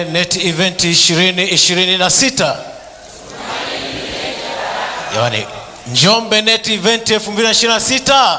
Net Event 2026 Yaani Njombe Net Event 2026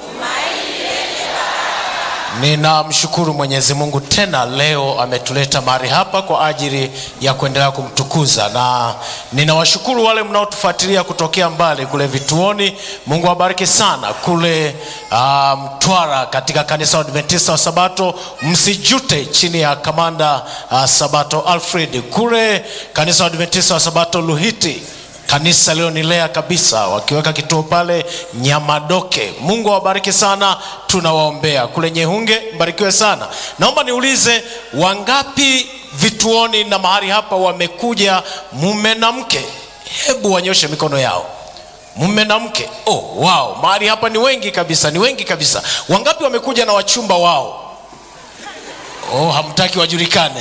Ninamshukuru Mwenyezi Mungu tena leo ametuleta mahali hapa kwa ajili ya kuendelea kumtukuza, na ninawashukuru wale mnaotufuatilia kutokea mbali kule vituoni. Mungu awabariki sana kule Mtwara, um, katika kanisa la Adventista wa Sabato msijute, chini ya kamanda uh, Sabato Alfred, kule kanisa la Adventista wa Sabato Luhiti kanisa lilonilea kabisa, wakiweka kituo pale Nyamadoke. Mungu awabariki sana, tunawaombea. Kule Nyehunge, mbarikiwe sana. Naomba niulize, wangapi vituoni na mahali hapa wamekuja mume na mke? Hebu wanyoshe mikono yao. Mume na mke. Oh, wow, mahali hapa ni wengi kabisa, ni wengi kabisa. Wangapi wamekuja na wachumba wao? Oh, hamtaki wajulikane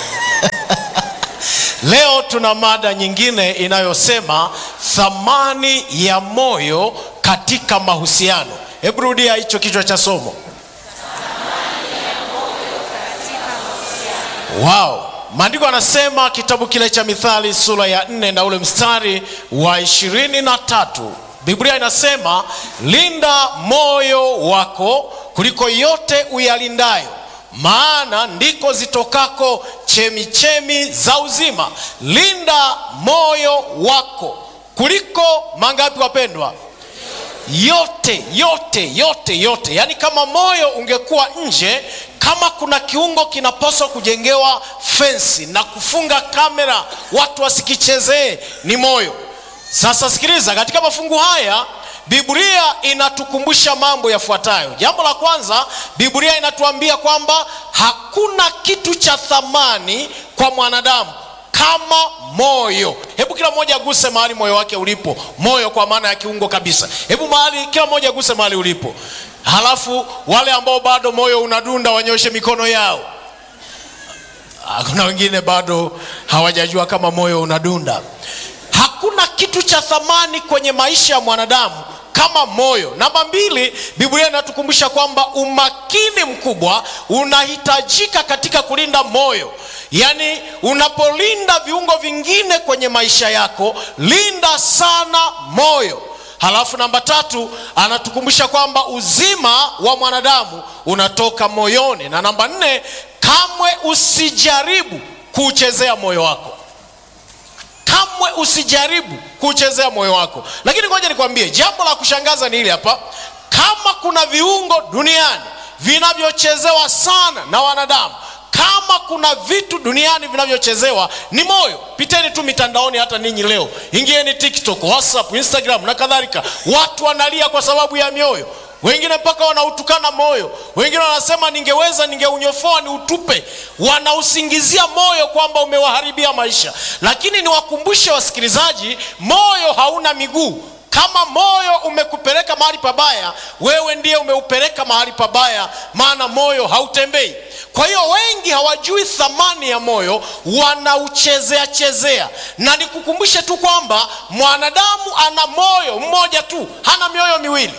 Leo tuna mada nyingine inayosema thamani ya moyo katika mahusiano. Hebu rudia hicho kichwa cha somo. Wow. Maandiko anasema kitabu kile cha Mithali sura ya nne na ule mstari wa ishirini na tatu Biblia inasema linda moyo wako kuliko yote uyalindayo maana ndiko zitokako chemichemi za uzima. Linda moyo wako kuliko mangapi, wapendwa? Yote, yote, yote, yote. Yaani kama moyo ungekuwa nje, kama kuna kiungo kinapaswa kujengewa fensi na kufunga kamera watu wasikichezee, ni moyo. Sasa sikiliza, katika mafungu haya Biblia inatukumbusha mambo yafuatayo. Jambo la kwanza, Biblia inatuambia kwamba hakuna kitu cha thamani kwa mwanadamu kama moyo. Hebu kila mmoja aguse mahali moyo wake ulipo. Moyo kwa maana ya kiungo kabisa. Hebu mahali, kila mmoja aguse mahali ulipo. Halafu wale ambao bado moyo unadunda wanyoshe mikono yao. Kuna wengine bado hawajajua kama moyo unadunda. Hakuna kitu cha thamani kwenye maisha ya mwanadamu kama moyo. Namba mbili, Biblia inatukumbusha kwamba umakini mkubwa unahitajika katika kulinda moyo. Yaani, unapolinda viungo vingine kwenye maisha yako, linda sana moyo. Halafu namba tatu, anatukumbusha kwamba uzima wa mwanadamu unatoka moyoni, na namba nne, kamwe usijaribu kuuchezea moyo wako kamwe usijaribu kuchezea moyo wako. Lakini ngoja nikwambie, jambo la kushangaza ni hili hapa. Kama kuna viungo duniani vinavyochezewa sana na wanadamu, kama kuna vitu duniani vinavyochezewa ni moyo. Piteni tu mitandaoni, hata ninyi leo, ingieni TikTok, WhatsApp, Instagram na kadhalika, watu wanalia kwa sababu ya mioyo wengine mpaka wanautukana moyo, wengine wanasema ningeweza ningeunyofoa ni utupe. Wanausingizia moyo kwamba umewaharibia maisha. Lakini niwakumbushe wasikilizaji, moyo hauna miguu. Kama moyo umekupeleka mahali pabaya, wewe ndiye umeupeleka mahali pabaya, maana moyo hautembei. Kwa hiyo wengi hawajui thamani ya moyo, wanauchezea chezea. Na nikukumbushe tu kwamba mwanadamu ana moyo mmoja tu, hana mioyo miwili.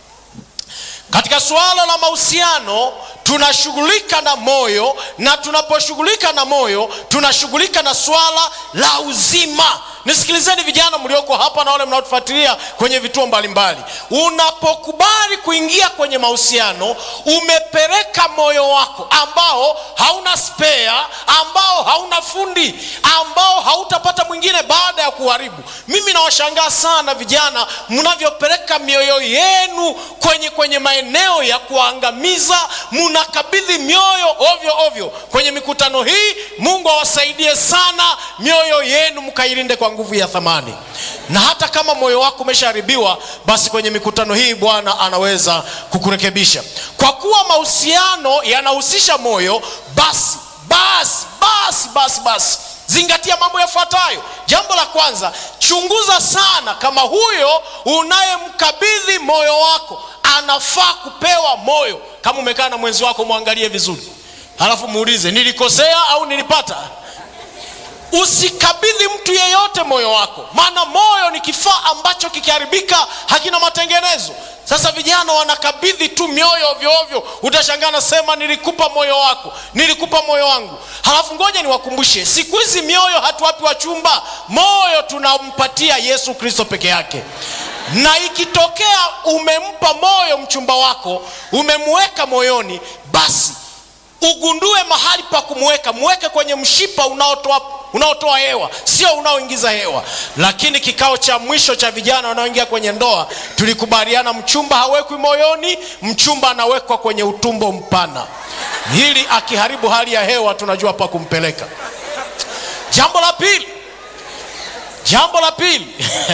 Katika suala la mahusiano tunashughulika na moyo, na tunaposhughulika na moyo tunashughulika na suala la uzima. Nisikilizeni vijana mlioko hapa na wale mnaotufuatilia kwenye vituo mbalimbali, unapokubali kuingia kwenye mahusiano, umepeleka moyo wako ambao hauna spare, ambao hauna fundi, ambao hautapata mwingine baada ya kuharibu. Mimi nawashangaa sana vijana mnavyopeleka mioyo yenu kwenye kwenye maeneo ya kuangamiza, mnakabidhi mioyo ovyo ovyo kwenye mikutano hii. Mungu awasaidie sana, mioyo yenu mkailinde kwa nguvu ya thamani. Na hata kama moyo wako umeshaharibiwa, basi kwenye mikutano hii Bwana anaweza kukurekebisha. Kwa kuwa mahusiano yanahusisha moyo, basi basi basi basi basi zingatia mambo yafuatayo. Jambo la kwanza, chunguza sana kama huyo unayemkabidhi moyo wako anafaa kupewa moyo. Kama umekaa na mwenzi wako, mwangalie vizuri, halafu muulize, nilikosea au nilipata? usikabidhi mtu yeyote moyo wako maana moyo ni kifaa ambacho kikiharibika hakina matengenezo sasa vijana wanakabidhi tu mioyo ovyoovyo utashangaa nasema nilikupa moyo wako nilikupa moyo wangu halafu ngoja niwakumbushe siku hizi mioyo hatuwapi wachumba moyo tunampatia yesu kristo peke yake na ikitokea umempa moyo mchumba wako umemweka moyoni basi ugundue mahali pa kumweka mweke kwenye mshipa unaotoa unaotoa hewa sio unaoingiza hewa lakini kikao cha mwisho cha vijana wanaoingia kwenye ndoa tulikubaliana mchumba hawekwi moyoni mchumba anawekwa kwenye utumbo mpana hili akiharibu hali ya hewa tunajua pa kumpeleka jambo la pili jambo la pili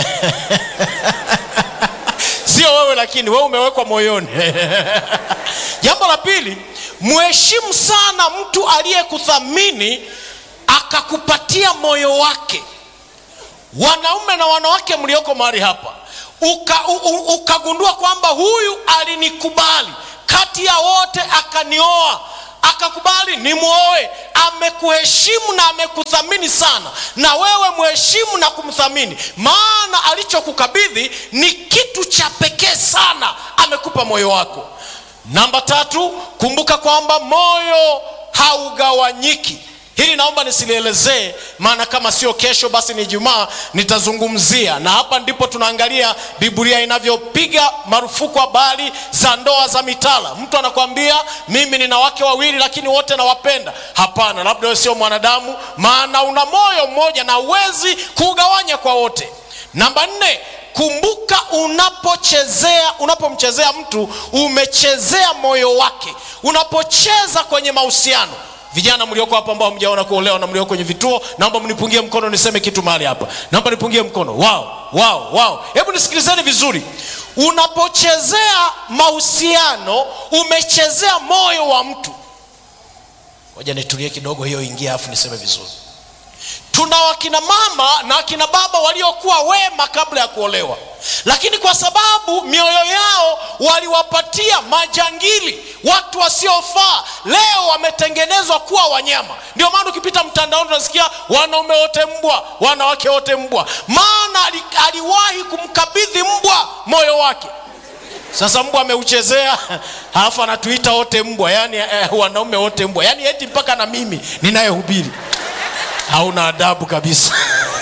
sio wewe lakini wewe umewekwa moyoni jambo la pili mheshimu sana mtu aliyekuthamini akakupatia moyo wake wanaume na wanawake mlioko mahali hapa uka, u, u, ukagundua kwamba huyu alinikubali kati ya wote akanioa akakubali nimwoe amekuheshimu na amekuthamini sana na wewe mheshimu na kumthamini maana alichokukabidhi ni kitu cha pekee sana amekupa moyo wako namba tatu kumbuka kwamba moyo haugawanyiki hili naomba nisilielezee maana kama sio kesho basi ni jumaa nitazungumzia na hapa ndipo tunaangalia biblia inavyopiga marufuku habari za ndoa za mitala mtu anakwambia mimi nina wake wawili lakini wote nawapenda hapana labda wewe sio mwanadamu maana una moyo mmoja na uwezi kuugawanya kwa wote namba nne kumbuka unapochezea unapomchezea mtu umechezea moyo wake unapocheza kwenye mahusiano vijana mlioko hapa ambao mjaona kuolewa na mlioko kwenye vituo naomba mnipungie mkono niseme kitu mahali hapa naomba nipungie mkono wao wao wao hebu nisikilizeni vizuri unapochezea mahusiano umechezea moyo wa mtu ngoja nitulie kidogo hiyo ingia afu niseme vizuri tuna wakina mama na wakina baba waliokuwa wema kabla ya kuolewa lakini kwa sababu mioyo yao waliwapatia majangili watu wasiofaa leo wametengenezwa kuwa wanyama ndio maana ukipita mtandaoni unasikia wanaume wote mbwa wanawake wote mbwa maana ali, aliwahi kumkabidhi mbwa moyo wake sasa mbwa ameuchezea alafu anatuita wote mbwa yani eh, wanaume wote mbwa yani eti mpaka na mimi ninayehubiri hauna adabu kabisa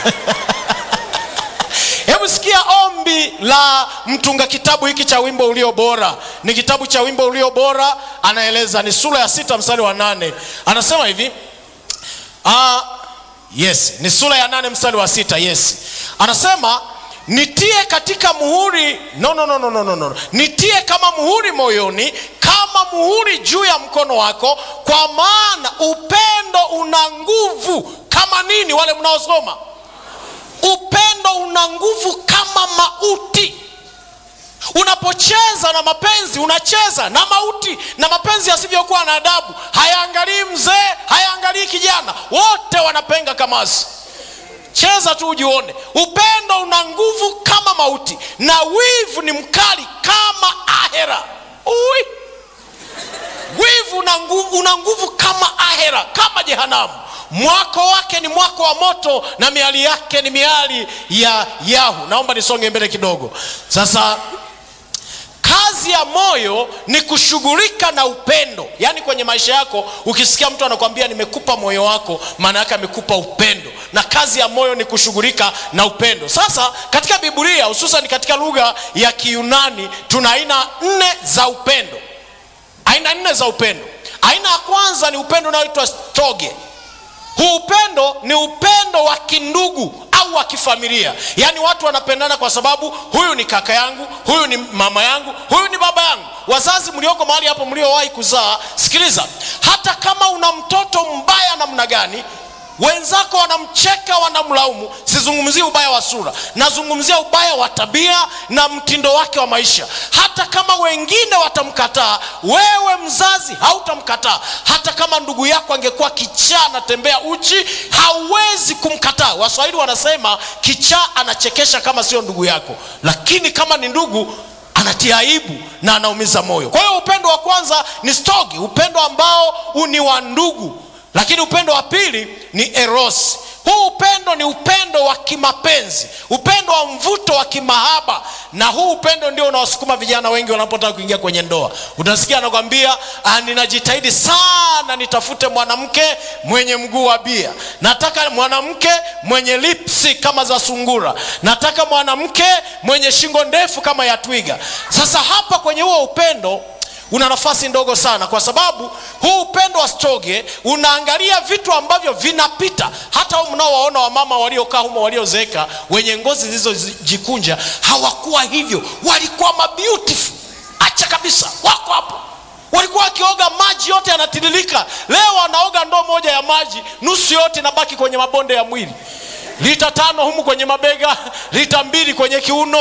hebu sikia ombi la mtunga kitabu hiki cha wimbo ulio bora ni kitabu cha wimbo ulio bora anaeleza ni sura ya sita mstari wa nane anasema hivi uh, yes ni sura ya nane mstari wa sita yes anasema nitie katika muhuri no, no, no, no, no, no, no. nitie kama muhuri moyoni kama muhuri juu ya mkono wako kwa maana upendo una nguvu kama nini wale mnaosoma upendo una nguvu kama mauti unapocheza na mapenzi unacheza na mauti na mapenzi yasivyokuwa na adabu hayaangalii mzee hayaangalii kijana wote wanapenga kamasi cheza tu ujione upendo una nguvu kama mauti na wivu ni mkali kama ahera Ui. wivu una nguvu, una nguvu kama ahera kama jehanamu mwako wake ni mwako wa moto na miali yake ni miali ya yahu naomba nisonge mbele kidogo sasa kazi ya moyo ni kushughulika na upendo yaani kwenye maisha yako ukisikia mtu anakwambia nimekupa moyo wako maana yake amekupa upendo na kazi ya moyo ni kushughulika na upendo sasa katika biblia hususan katika lugha ya kiunani tuna aina nne za upendo aina nne za upendo aina ya kwanza ni upendo unaoitwa stoge huu upendo ni upendo wa kindugu au wa kifamilia yaani watu wanapendana kwa sababu huyu ni kaka yangu huyu ni mama yangu huyu ni baba yangu wazazi mlioko mahali hapo mliowahi kuzaa sikiliza hata kama una mtoto mbaya namna gani wenzako wanamcheka wanamlaumu sizungumzii ubaya wa sura nazungumzia ubaya wa tabia na mtindo wake wa maisha hata kama wengine watamkataa wewe mzazi hautamkataa hata kama ndugu yako angekuwa kichaa anatembea uchi hauwezi kumkataa waswahili wanasema kichaa anachekesha kama sio ndugu yako lakini kama ni ndugu anatia aibu na anaumiza moyo kwa hiyo upendo wa kwanza ni stogi upendo ambao ni wa ndugu lakini upendo wa pili ni eros huu upendo ni upendo wa kimapenzi upendo wa mvuto wa kimahaba na huu upendo ndio unaosukuma vijana wengi wanapotaka kuingia kwenye ndoa utasikia anakwambia "Ah, ninajitahidi sana nitafute mwanamke mwenye mguu wa bia nataka mwanamke mwenye lipsi kama za sungura nataka mwanamke mwenye shingo ndefu kama ya twiga sasa hapa kwenye huo upendo una nafasi ndogo sana kwa sababu huu upendo wa stoge unaangalia vitu ambavyo vinapita hata hao mnaowaona wamama waliokaa humo waliozeeka wenye ngozi zilizojikunja hawakuwa hivyo walikuwa mabeautiful acha kabisa wako hapo walikuwa wakioga maji yote yanatiririka leo wanaoga ndoo moja ya maji nusu yote inabaki kwenye mabonde ya mwili lita tano humu kwenye mabega lita mbili kwenye kiuno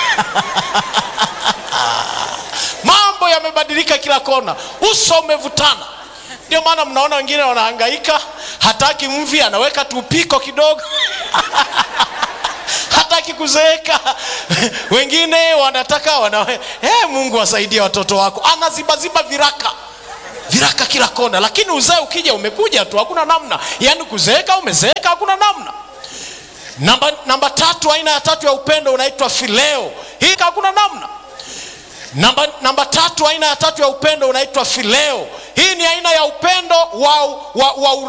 mambo yamebadilika kila kona uso umevutana ndio maana mnaona wengine wanahangaika hataki mvi anaweka tupiko kidogo hataki kuzeeka wengine wanataka wana hey, mungu wasaidie watoto wako anazibaziba viraka viraka kila kona lakini uzee ukija umekuja tu hakuna namna yaani kuzeeka umezeeka hakuna namna namba, namba tatu aina ya tatu ya upendo unaitwa fileo hii hakuna namna namba, namba tatu aina ya tatu ya upendo unaitwa fileo hii ni aina ya upendo wa, wa, wa